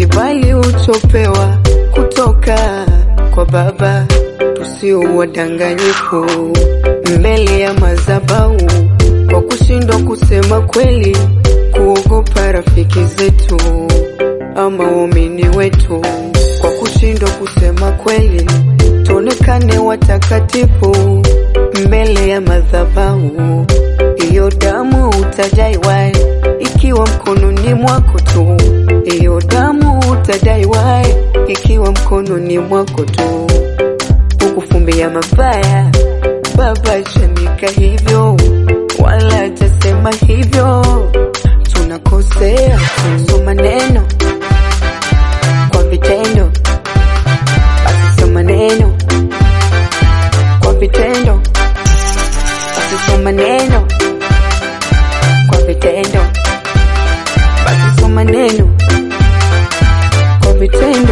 kibali uchopewa kutoka kwa Baba, tusio wadanganyifu mbele ya madhabahu, kwa kushindwa kusema kweli, kuogopa rafiki zetu ama waumini wetu, kwa kushindwa kusema kweli, tuonekane watakatifu mbele ya madhabahu. Hiyo damu utajaiwa ikiwa mkononi mwako tu, hiyo damu utajaiwa ikiwa mkononi mwako tu. Ukufumbia mabaya, Baba janika hivyo, wala hajasema hivyo. Tunakosea kusoma neno kwa vitendo, basi soma neno kwa vitendo, basi soma neno kwa vitendo, basi soma neno kwa vitendo.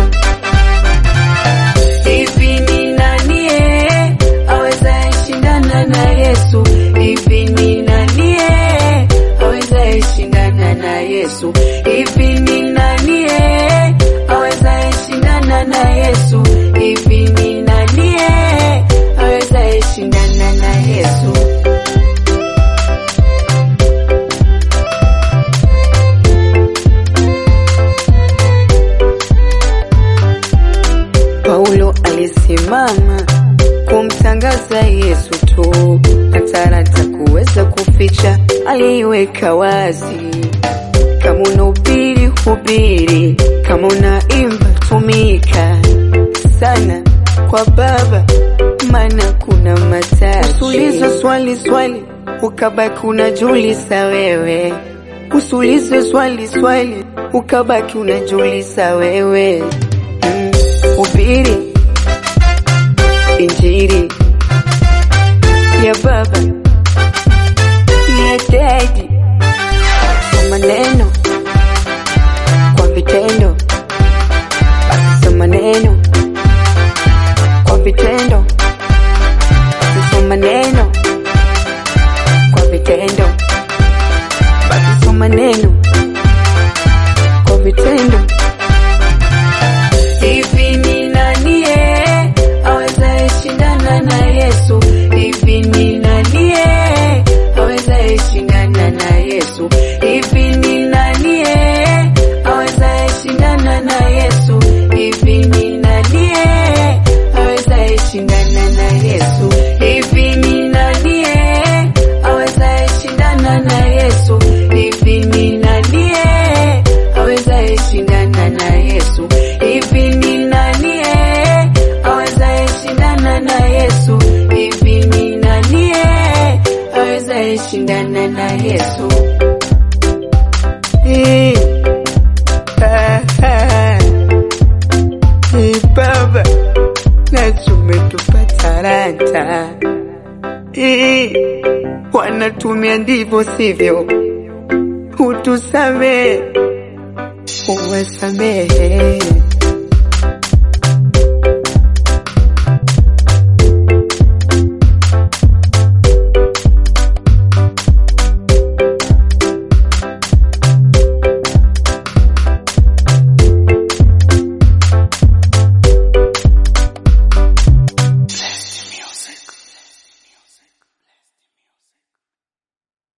Hivi ni nani eh, awezaye shindana na Yesu? Hivi ni nani eh, awezaye shindana na Yesu? Hivi ni nani eh, awezaye shindana na Yesu? Hivi ni nani eh, awezaye shindana na Yesu? Paulo alisimama kumtangaza Yesu tu, na talanta kuweza kuficha aliiweka wazi. Kama unahubiri hubiri, kama unaimba tumika sana kwa Baba, maana kuna mataji. Usiulize swali swali ukabaki unajiuliza wewe, usiulize swali swali ukabaki unajiuliza wewe. Mm, Hubiri injili ya Baba ya Daddy, soma neno kwa vitendo, basi soma neno kwa vitendo, basi soma neno kwa vitendo, basi soma neno kwa vitendo. Hivi ni nani eh, awezaye shindana na Yesu? Hivi ni nani eh, awezaye shindana na Yesu? Hivi ni nani eh, awezaye shindana na Yesu? Hivi ni nani eh, awezaye shindana na Yesu? Hivi ni nani eh, awezaye shindana na Yesu? Hivi ni nani eh, awezaye shindana na Yesu? Hivi ni nani eh, awezaye shindana na Yesu? Hivi ni nani eh, awezaye shindana na Yesu? Eh, ah, ah. Eh, Baba, na tumetupa talanta Eh, wanatumia ndivyo sivyo, utusamehe uwasamehe